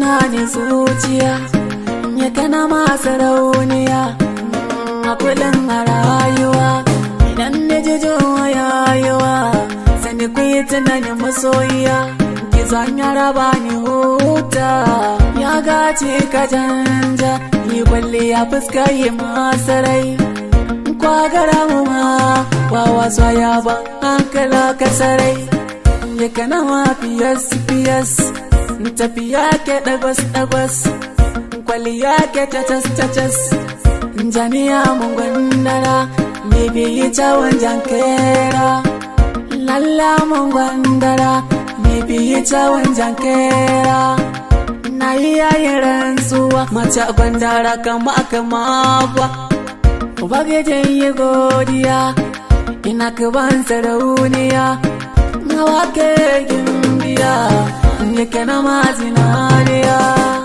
ni zuciya ya kana masu rauniya a kullum a rayuwa idan na ji yayiwa sani ku yi tunanin masoyiya ki zan ya raba ni huta ya gace ka janja yi kwalli ya fuska yi masarai kwagara mu ma wa wasu ya ban hankala kasarai ya kana ma fiyas fiyas tafiya ke dagwas dagwas kwalliya ke cacas cacas jami'a mun gwandara me biyi cawon jankera lalla mun gwandara me biyi cawon jankera na yi yayin rantsuwa mace gwandara kama kama ba ubangijin yi godiya ina kaban sarauniya na wake gimbiya yake na mazinariya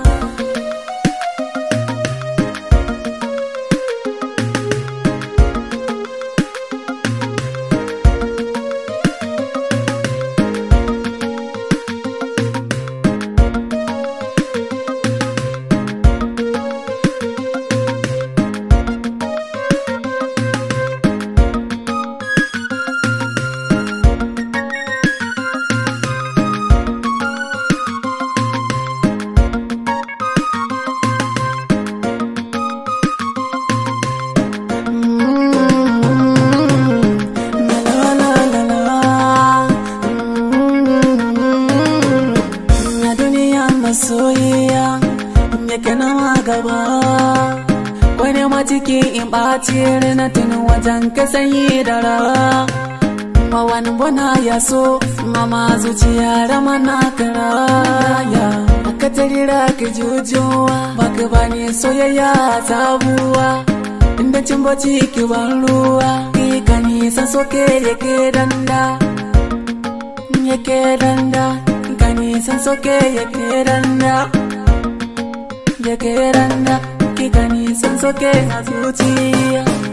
soyayya ya kana gaba wani matiki in ɓaci na tunin wajen ka sanyi da ra ma wani bana ya so mama zuciya rama na karaya aka tarira ka jujuwa baka bani soyayya sabuwa inda cin bacci ki ban ruwa ki ka nisan soke yake danda yake danda nisan soke ya keranda ya keranda kika nisan soke na zuciya